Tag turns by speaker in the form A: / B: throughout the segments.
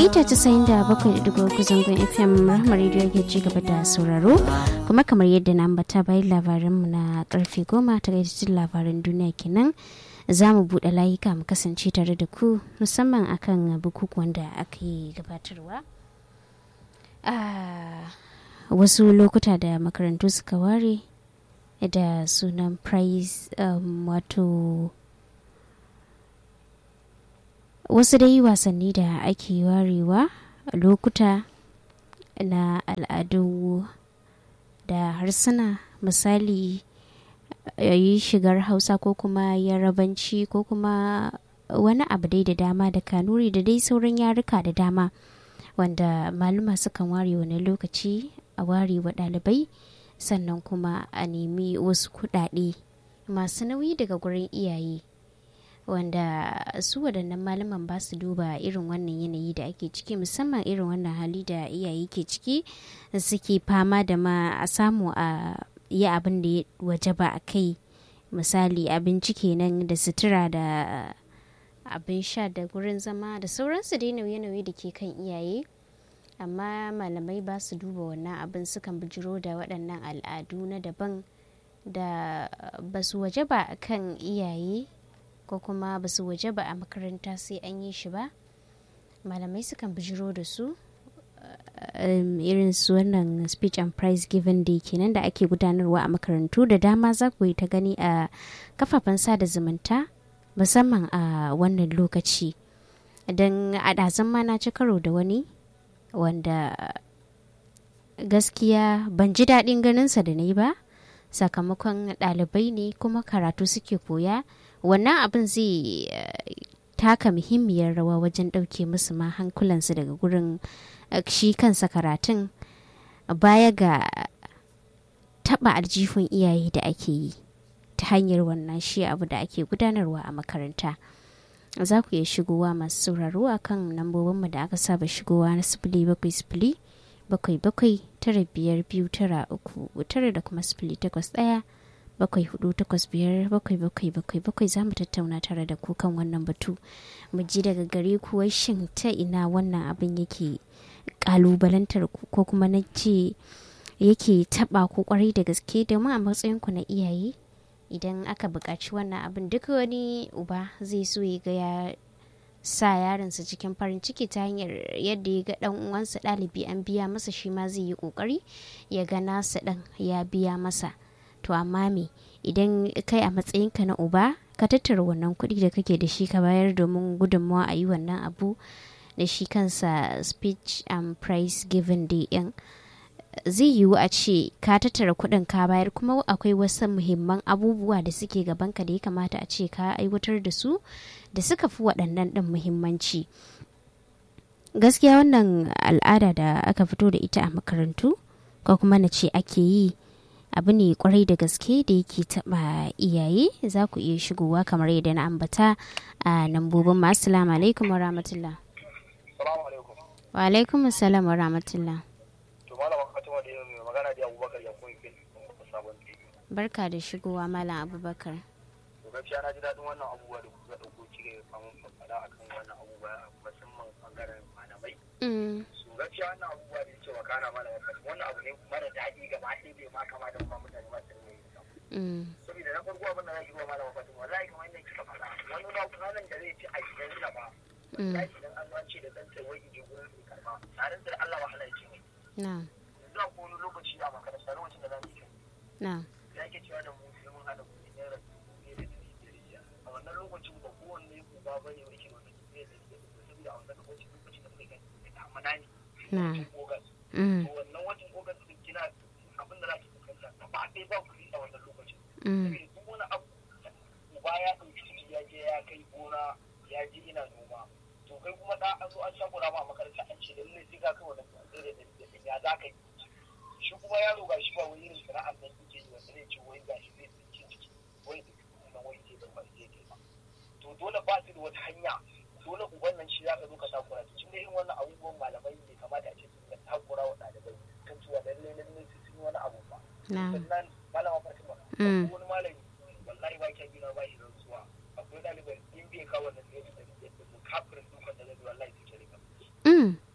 A: mita 97.3 zangon fm rahmar radio ke ci gaba da sauraro kuma kamar yadda na ambata bayan labaranmu na karfe goma ta gaishe labaran duniya kenan za mu buɗe layuka mu kasance tare da ku musamman akan bukukuwan da aka yi gabatarwa a wasu lokuta da makarantu suka ware da sunan prize um, wato wasu dai wasanni da ake warewa lokuta na al'adu da harsuna misali yi shigar hausa ko kuma yarabanci ko kuma wani abu dai da dama da kanuri da dai sauran yaruka da dama wanda maluma sukan ware wani lokaci a ware wa ɗalibai sannan kuma a nemi wasu kuɗaɗe masu nauyi daga gurin iyaye wanda su waɗannan malaman ba su duba irin wannan yanayi da ake ciki musamman irin wannan hali da iyaye ke ciki suke fama da ma a samu a yi abin da ya waje ba a kai misali abinci kenan da sutura da abin sha da gurin zama da sauransu dai nauye-nauye da ke kan iyaye amma malamai ba su duba wannan abin sukan bijiro da waɗannan al'adu na daban da ba su waje ba a kan iyaye ko kuma ba su waje ba a makaranta sai an yi shi ba malamai sukan bijiro da su irin su wannan speech and prize given day kenan da ake gudanarwa a makarantu da dama za ku yi ta gani a kafafen sada zumunta musamman a wannan lokaci don a ɗazan ma na ci karo da wani wanda gaskiya ban ji daɗin ganinsa da na yi ba sakamakon ɗalibai ne kuma karatu suke koya wannan abin zai taka muhimmiyar rawa wajen ɗauke musu ma hankulansu daga gurin shi kansa karatun baya ga taɓa aljihun iyaye da ake yi ta hanyar wannan shi abu da ake gudanarwa a makaranta za ku iya shigowa masu sauraro a kan lambobinmu da aka saba shigowa na sifili bakwai sifili bakwai bakwai tara biyar biyu tara uku tara da kuma sifili takwas ɗaya bakwai hudu takwas biyar bakwai bakwai bakwai bakwai za mu tattauna tare da ku kan wannan batu mu ji daga gare ku wai shin ta ina wannan abin yake kalubalantar ku ko kuma na ce yake taba ku kwarai da gaske domin a matsayin ku na iyaye idan aka buƙaci wannan abin duk wani uba zai so ya ga ya sa yaronsa cikin farin ciki ta hanyar yadda ya ga dan uwansa ɗalibi an biya masa shi ma zai yi ƙoƙari ya ga nasa ɗan ya biya masa to amma me idan kai a matsayinka na uba ka tattara wannan kuɗi da kake da shi ka bayar domin gudunmawa a yi wannan abu da shi kansa speech and prize given day yan zai yiwu a ce ka tattara kuɗin ka bayar kuma akwai wasu muhimman abubuwa da suke gabanka da ya kamata a ce ka aiwatar da su da suka fi waɗannan ɗin muhimmanci gaskiya wannan al'ada da aka fito da ita a makarantu ko kuma na ce ake yi abu ne kwarai da gaske da yake taba iyaye za ku iya shigowa kamar yadda na ambata a nambobin ma assalamu alaikum wa rahmatullah wa alaikum assalam wa rahmatullah barka da shigowa malam abubakar
B: gaskiya na ji daɗin wannan abubuwa da kuka ɗauko cire kamun faɗa akan wannan abubuwa musamman ɓangaren malamai su gaskiya wannan abubuwa da yake wakana malamai wannan abu ne mara daɗi gaba ɗaya bai ma kama da kuma mutane ba su ne saboda na farko abin da za ki ruwa malama fatima wallahi kamar yadda kika faɗa wani na ranar da zai ci a gidan sa ba wallahi idan an wance da ɗan sai je gurin su karɓa tare da Allah wahala ya ce mai yanzu a kowane lokaci a makaranta lokacin da za mu yi ya ke cewa da mu sai mun haɗa kuɗi naira a wannan lokacin ba kowanne uba ba ne wani ke wani zai da saboda a wannan lokacin lokacin da muka gani da amana ne watan ogas to wannan watan ogas din kina abin da zaki fuskanta gaba ɗaya ba kuɗi a wannan lokacin saboda duk wani abu uba ya ɗauki ciki ya je ya kai gona ya je ina noma to kai kuma da an zo an shakura ma a makaranta an ce lallai sai ka kai wannan tsere da ya za ka yi shi kuma yaro ga shi ba wani irin sana'ar nan yake yi wanda zai ce wai ga shi zai tsinci ciki wai da kuma wai zai da wani zai kai to dole ba su da wata hanya dole uban nan shi za ka zo ka takura to tun da irin wannan abubuwan malamai ne kamata a ce sun ga takura wa ɗalibai kan cewa lallai lallai su sun yi wani abu ba sannan malama fatima wani malami wallahi ba kyan gina ba shi rantsuwa akwai ɗalibai in bai kawo wannan zai da kafirin dukan da zai wallahi su ke rika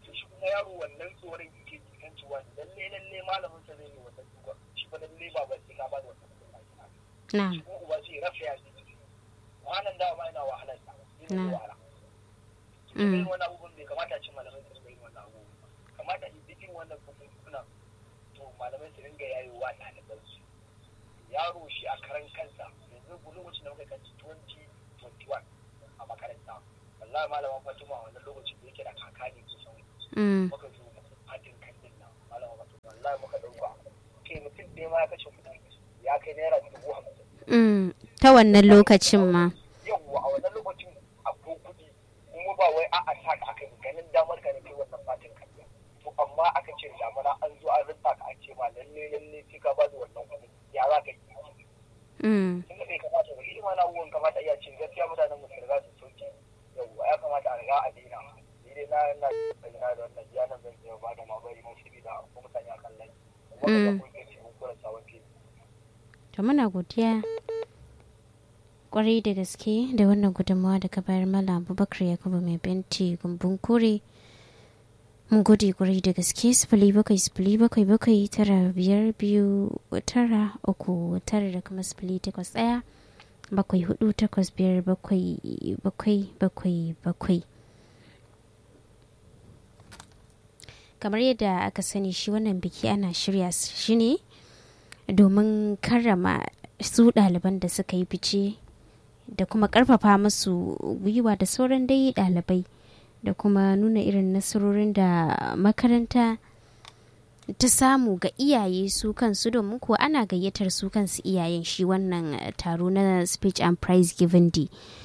B: yaro wannan tsoron yake jikin cewa lalle lalle malamin sa zai yi wannan duka shi ba lalle ba ba sai ka ba da wannan kuɗin
A: na
B: shi kuma uba zai rafa ya ji wannan da ma ina wahalar ta ina
A: Na.
B: wahala
A: Mm.
B: irin wannan abubuwan bai kamata a ci malamai su ringa yin wannan abubuwan kamata a yi irin wannan kuna to malamai su ringa yayowa ɗaliban su yaro shi a karan kansa yanzu ku lokacin da muka kanci 2021 a makaranta wallahi malama fatima a wannan lokacin da yake da kaka ne kusan
A: Mm.
B: muka zo fatin kan din nan malama fatima wallahi muka ɗauka kai mutum ɗaya ma ya kashe kuɗi ya kai naira dubu hamsin
A: Mm. ta wannan lokacin ma
B: yawwa a wannan lokacin akwai kuɗi kuma ba wai a'a sa ka aka yi ganin damar ka ne kai wannan fatin kariya to amma aka ce damana an zo an rinta ka an ce ma lalle lalle sai ka ba da wannan kuɗi ya za ka yi
A: Mm.
B: tun da bai kamata ba irin wani abubuwan kamata iya ce gaskiya mutanen mu su riga su sauke yawwa ya kamata a riga a daina ni dai na na bayyana da wannan ya nan zan iya ba da mabari mun sabida ko mutane a kan lai wannan da kun ce mun kura sabon fili
A: to muna godiya kwarai da gaske da wannan gudunmawa da ka bayar mala abubakar yakubu mai benti gumbun kure mun gode kwarai da gaske sifili bakwai sifili bakwai bakwai tara biyar biyu tara uku tara da kuma sifili takwas ɗaya bakwai hudu takwas biyar bakwai bakwai bakwai bakwai kamar yadda aka sani shi wannan biki ana shirya shi ne domin karrama su ɗaliban da suka yi fice da kuma ƙarfafa musu gwiwa da sauran dai ɗalibai da kuma nuna irin nasarorin da makaranta ta samu ga iyaye su kansu domin kuwa ana gayyatar su kansu iyayen shi wannan eh, taro na speech and prize giving day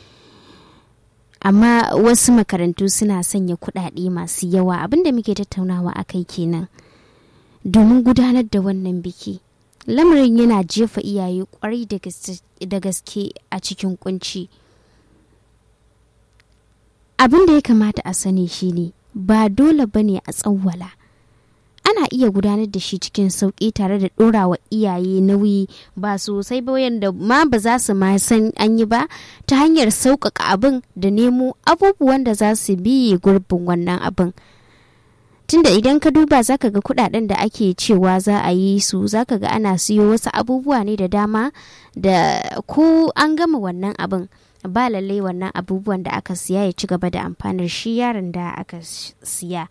A: amma wasu makarantu suna sanya kuɗaɗe masu yawa abinda muke tattaunawa a kai kenan domin gudanar da wannan biki lamarin yana jefa iyaye kwarai da gas- da gaske a cikin kunci abin da ya kamata a sani shine ba dole bane a tsawwala ana iya gudanar da shi cikin sauƙi tare da ɗorawa iyaye nauyi ba sosai ba yadda ma ba za su ma san an yi ba ta hanyar sauƙaƙa abin da nemo abubuwan da za su biye gurbin wannan abin tunda idan ka duba zaka ga kudaden da ake cewa za a yi su zaka ga ana siyo wasu abubuwa ne da dama da ko an gama wannan abin ba lallai wannan abubuwan da aka siya ya ci gaba da amfanar shi yaron da aka s- siya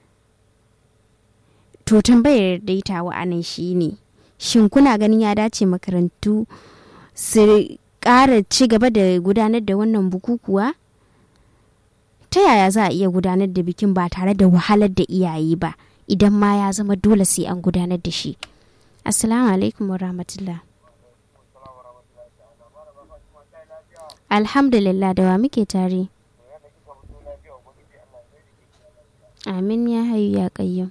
A: to tambayar daitawa anan shi ne shin kuna ganin ya dace makarantu su ƙara ci gaba da gudanar da wannan bukukuwa ta yaya za a iya gudanar da bikin ba tare da wahalar da iyaye ba idan ma ya zama dole sai an gudanar da shi assalamu alaikum wa rahmatullah alhamdulillah da wa muke tare amin ya hayu ya kayyum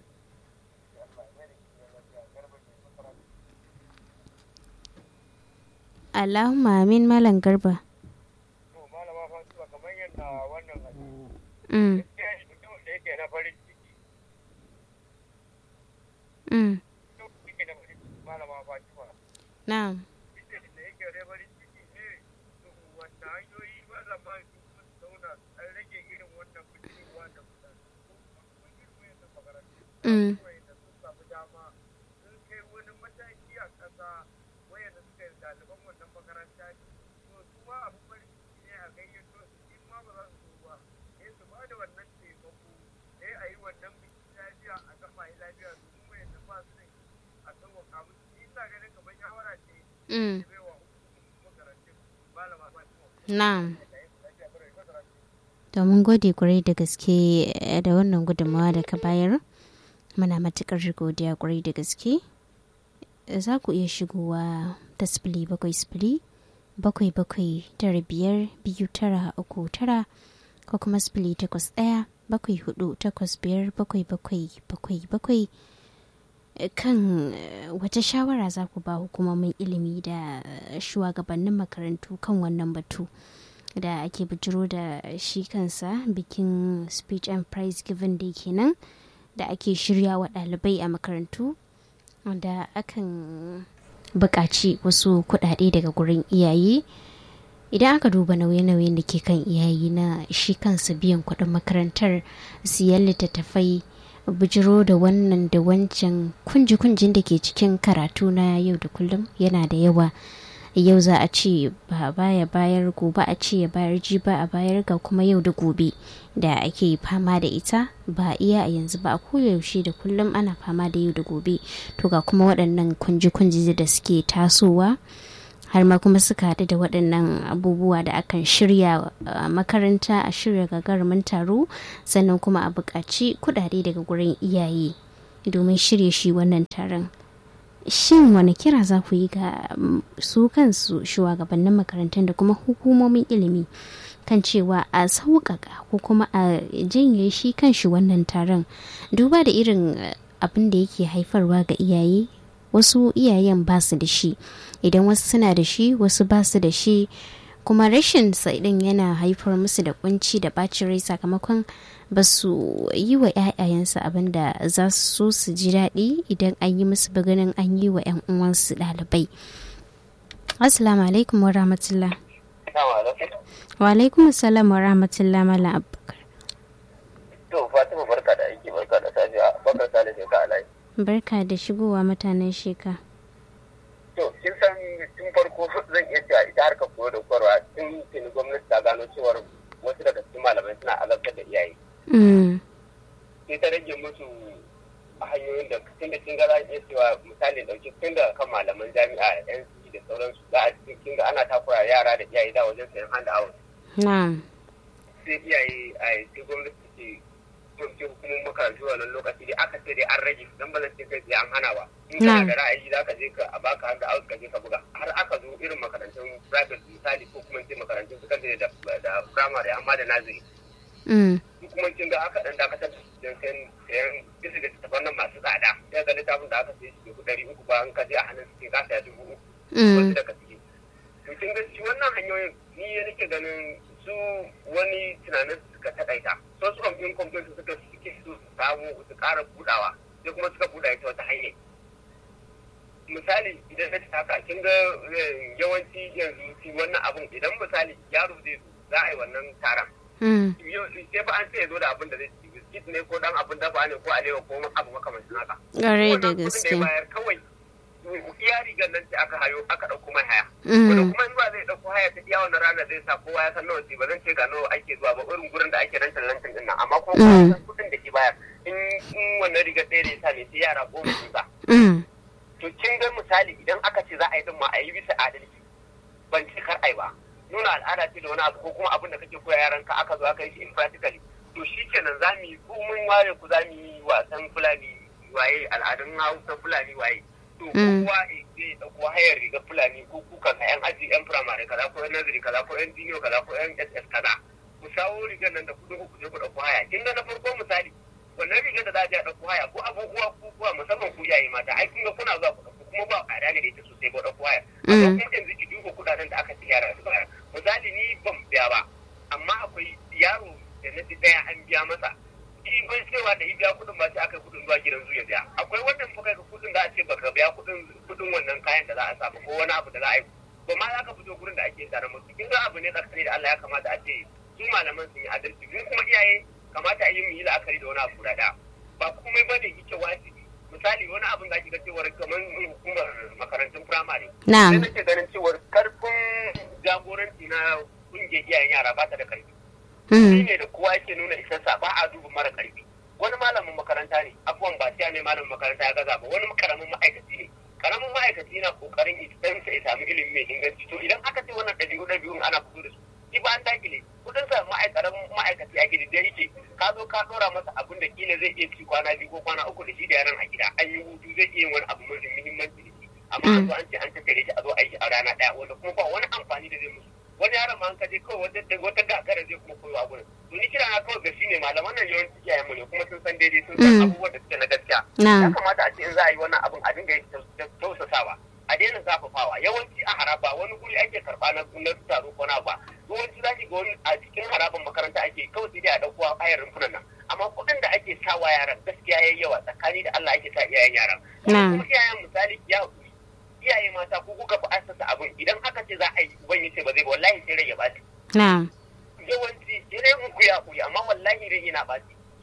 A: Allahumma amin malam garba
B: to malama fatima kamar yadda wannan hadisi
A: mm,
B: mutum da yake na farin ciki
A: mm,
B: mutum da yake na farin ciki malama fatima
A: na'am
B: ita da yake da farin ciki ne to wanda hanyoyi ba za ma su sun zauna an rage irin wannan fitowa da mutane ko kuma irin wayannan makarantu
A: mm,
B: wayanda sun samu dama sun kai wani mataki a ƙasa wayanda suka yi ɗaliban wannan makaranta ne to su ma abin farin ciki ne a gayyato su in ma ba za su zo ba sai su ba da wannan taimako sai a yi wannan biki lafiya a gama yi lafiya domin wayanda ba su da shi a sauwaka musu ni ina ganin kamar shawara ce
A: mm,
B: da baiwa hukumomin makarantun malama fatima
A: na'am
B: da yin lafiya bare makarantun
A: to mun gode kwarai da gaske eh, da wannan gudunmawa da ka bayar muna matukar godiya kwarai da gaske za ku iya shigowa ta sifili bakwai sifili bakwai bakwai tara biyar biyu tara uku tara ko kuma sifili takwas ɗaya bakwai hudu takwas biyar bakwai bakwai bakwai bakwai Eh, kan eh, wata shawara za ku ba hukumomin ilimi da eh, shugabannin makarantu kan wannan batu da ake bijiro da shi kansa bikin speech and prize given day kenan da ake shirya wa ɗalibai a makarantu wanda akan buƙaci wasu kuɗaɗe daga gurin iyaye idan aka duba nauye-nauyen da ke kan iyaye na shi kansa biyan kuɗin makarantar siyan littattafai bijiro da wannan da wancan kunji-kunjin da ke cikin karatu na yau da kullum yana da yawa yau za a ce ba baya bayar gobe a ce ya bayar ji ba a bayar ga kuma yau da gobe da ake fama da ita ba iya a yanzu ba a koyaushe da kullum ana fama da yau da gobe to ga kuma waɗannan kunji-kunji da suke tasowa har ma kuma suka haɗu da waɗannan abubuwa da akan shirya a makaranta a shirya gagarumin taro sannan kuma a buƙaci kuɗaɗe daga gurin iyaye domin shirya shi wannan taron shin wani kira za ku yi ga su kansu shugabannin makarantun da kuma hukumomin ilimi kan cewa a sauƙaƙa ko kuma a janye shi kan shi wannan taron duba da irin abin da yake haifarwa ga iyaye wasu iyayen ba su da shi idan wasu suna da shi wasu ba su da shi kuma rashin din yana haifar musu da kunci da bacin rai sakamakon ba su yi wa 'ya'yayensu abin da za su so su ji daɗi idan an yi musu ganin an yi wa 'yan uwansu ɗalibai assalamu alaikum wa rahmatullah wa alaikum assalam wa rahmatullah malam abubakar
B: to fatima barka da aiki barka da safiya bakar sale sai ka alai
A: barka da shigowa mutanen sheka
B: to kin san tun farko zan iya cewa ita harkar koyo da koyarwa tun tuni gwamnati ta gano cewar wasu daga cikin malamai suna azabtar da iyaye sai ta rage musu hanyoyin da tun da kin ga za iya cewa misali dauki tun da kan malaman jami'a yan da sauransu za a cikin ga ana takura yara da iyaye da wajen sayan hand out
A: na'am
B: sai iyaye a sai gwamnati ce ce hukumomin makarantu wannan lokaci dai aka ce dai an rage dan ba zan ce kai an hana ba in kana da ra'ayi za ka je ka a baka hand out ka je ka buga har aka zo irin makarantun private misali ko kuma ce makarantun secondary da da primary amma da nazari kuma kin ga aka dan dakatar da sayan sayan bisa da tafan nan masu tsada sai ga littafin da aka sai shi dubu ɗari uku ba an ka je a hannun su ka saya dubu uku wasu daga ciki to kin ga shi wannan hanyoyin ni ya nake ganin su wani tunanin suka taƙaita so su kamfin kamfin su suka suke su samu su ƙara budawa sai kuma suka buɗa ita wata hanyar misali idan na haka kin ga yawanci yanzu shi wannan abun idan misali yaro zai zo za a yi wannan taron sai ba an ce ya zo da abin da zai ci biskit ne ko dan abin dafa ne ko alewa ko abu makamancin haka
A: ƙwarai da gaske
B: kawai iya rigar nan ce aka hayo aka ɗauko mai haya. Wanda kuma in ba zai ɗauko haya ta iya wannan rana zai sa kowa ya san nawa ce ba zan ce ga nawa ake zuwa ba irin gurin da ake rantan lantan din nan amma kuma kowa san kuɗin da ke bayar in wannan rigar ɗaya da ya sa ne sai yara goma sun sa. To kin ga misali idan aka ce za a yi din ma a yi bisa adalci ban ce kar ai ba. Nuna al'ada ce da wani abu ko kuma abin da kake koya yaranka aka zo aka yi shi in practically. To shi kenan za mu yi ko mun ware ku za mu yi wasan fulani waye al'adun hausa fulani waye. to kowa zai dauko hayar riga fulani ko kuka na yan aji yan firamare kaza ko yan nazari kaza ko yan jiniyo kaza ko yan ss kaza ku sawo rigar nan da kudin ku je ku dauko haya kin ga na farko misali wannan rigar da za a je a dauko haya ko abubuwa ko kuwa musamman ku yayi mata ai kun ga kuna zuwa ku dauko kuma ba a da ita sosai ba dauko haya amma kuma yanzu ki duba kudaden da aka ci yara su bayar misali ni ban biya ba amma akwai yaro da na daya an biya masa in bai cewa da biya kudin ba sai aka kudin zuwa gidan zuwa biya akwai wannan fa kai kudin da a ce baka biya kudin kudin wannan kayan da za a samu ko wani abu da za a yi ba ma za ka fito gurin da ake tare musu kin ga abu ne tsakani da Allah ya kamata a ce su malaman sun yi adalci mu kuma iyaye kamata a yi mu yi la'akari da wani abu da ba komai ba ne yake wajibi misali wani abin da ga cewar kamar hukumar makarantun firamare
A: na'am
B: sai nake ganin cewar karfin jagoranci na kungiyar iyayen yara ba ta da karfi shi ne da kowa yake nuna isarsa ba a duba mara karfi wani malamin makaranta ne abuwan ba siya ne malamin makaranta ya gaza ba wani karamin ma'aikaci ne karamin ma'aikaci na kokarin idan sa ya samu ilimi mai inganci to idan aka ce wannan ɗabi'u ɗabi'un ana fito da su shi ba an dakile kudin sa ma'aikatan ma'aikaci a gidi da yake ka zo ka ɗora masa abin da kila zai iya ci kwana biyu ko kwana uku da shi da yaran a gida an yi hutu zai iya yin wani abu mai muhimmanci da shi amma an zo an ce an tattare shi a zo aiki a rana ɗaya wanda kuma ba wani amfani da zai musu wani yaron ma an kaje kawai wata wata gagara zai kuma koyo a gurin to ni kira na kawai ga shi ne malaman nan yawanci iyayen mu ne kuma sun san daidai sun san abubuwan da suke na gaskiya ya kamata a ce in za a yi wannan abin a dinga tausasawa a daina zafafawa yawanci a haraba wani guri ake karba na na taro ko na ba yawanci za ki ga wani a cikin haraban makaranta ake kawai sai dai a dauko ayar rumfunan nan amma kuɗin da ake sawa yaran gaskiya yayi yawa tsakani da Allah ake sa iyayen yaran kuma iyayen misali ya iyaye mata ko kuka fi asasa abin idan aka ce za a yi uban ya ce ba zai ba wallahi sai rai ya ɓaci. yawanci sai mun ku ya kuyi amma wallahi rai yana ɓaci su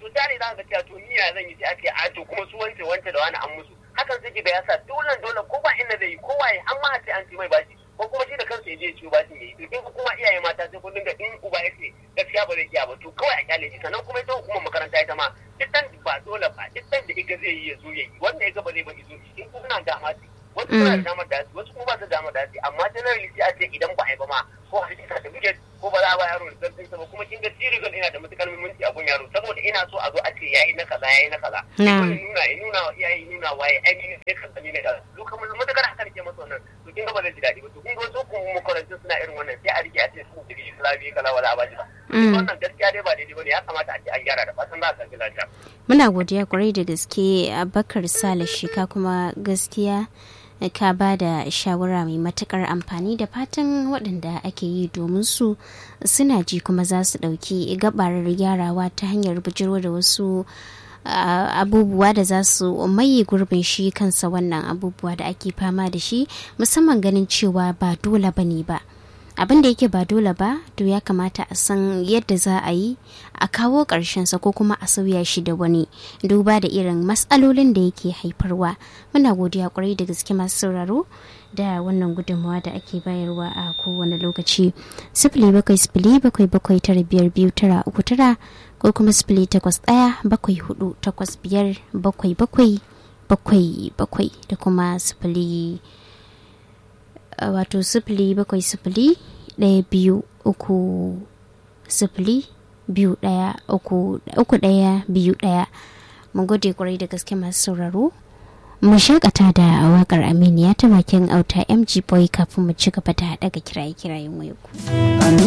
B: to da ne za ka cewa to ni ya zan yi sai ake a to kuma su wance wance da wani an musu hakan sai ga ya sa dole dole ko ba inda zai yi ko waye an ma sai an ci mai bashi ko kuma shi da kansa ya je ya ciwo bashin ya yi to kin kuma iyaye mata sai kun dinga in uba ya ce gaskiya ba zai iya ba to kawai a kyale shi sannan kuma ita hukumar makaranta ita ma duk dan ba dole ba duk dan da iga zai yi ya zo ya yi wanda ya ga ba zai ba izo shi in kuna dama ce wasu suna da damar da wasu kuma ba su damar da amma generally sai a ce idan ba a yi ba ma ko a cikin certificate ko ba za a ba yaro da zarfin sa ba kuma kin ga sirigal ina da matukar muhimmanci a gun yaro saboda ina so a zo a ce yayi na kaza yayi na kaza
A: Na.
B: ya nuna ya nuna wa iyaye nuna waye ainihin sai ka sani na kaza duk kamar matukar haka ke masa wannan to kin ga ba zai ji daɗi ba to kun ga wasu kuma makarantun suna irin wannan sai a rike a ce su da islami kala wala a baji ba
A: Mm.
B: wannan gaskiya dai ba daidai bane ya kamata a ce an gyara da fatan za a san lafiya
A: muna godiya kwarai da gaske abakar sale shika kuma gaskiya ka ba da shawara mai matukar amfani da fatan waɗanda ake yi domin su suna ji kuma za su ɗauki gabarar gyarawa ta hanyar bijiro da wasu a- abubuwa da za su maye gurbin shi kansa wannan abubuwa da ake fama da shi musamman ganin cewa ba dole ba ne ba abin da yake ba dole ba to ya kamata a san yadda za a yi a kawo sa ko kuma a sauya shi da wani duba da irin matsalolin da yake haifarwa muna godiya kwarai da gaske masu sauraro da wannan gudunmawa da ake bayarwa a kowane lokaci sifili bakwai sifili bakwai bakwai tara biyar biyu tara uku tara ko kuma sifili takwas ɗaya bakwai hudu takwas biyar bakwai bakwai bakwai bakwai da kuma sifili Uh, wato sifili bakwai sifili ɗaya biyu uku sifili biyu ɗaya uku uku ɗaya biyu ɗaya mun gode kwarai da gaske masu sauraro mu shakata da wakar aminiya ta bakin auta mg boy kafin mu ci gaba da daga kiraye-kirayen wayo